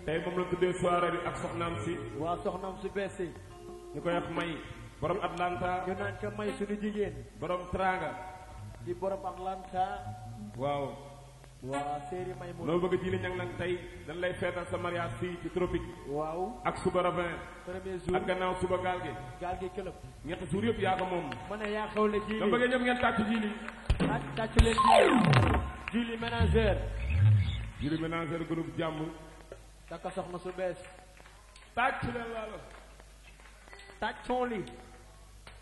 tey moom la tuddee soirée bi ak soxnaam si waa soxnaam su bees si ñu koy wax may borom Atlanta ñu naan ko may suñu jigéen borom Tranga di borom Atlanta waaw waa séeri may mu loo bëgg ji li ñang nag tey dañ lay feetal sa mariage fii ci tropique waaw ak suba ravin premier jour ak gannaaw suba gaal gi gaal gi këlëb ñetti suur yëpp yaa ko moom ma ne yaa xewle dama jiili bëggee ñëpp ngeen tàcc ji li tàcc tàcc leen jiili jiili ménageur ji li ménagère groupe jàmm takka soxna su bees tàcc leen laalo tàccoon li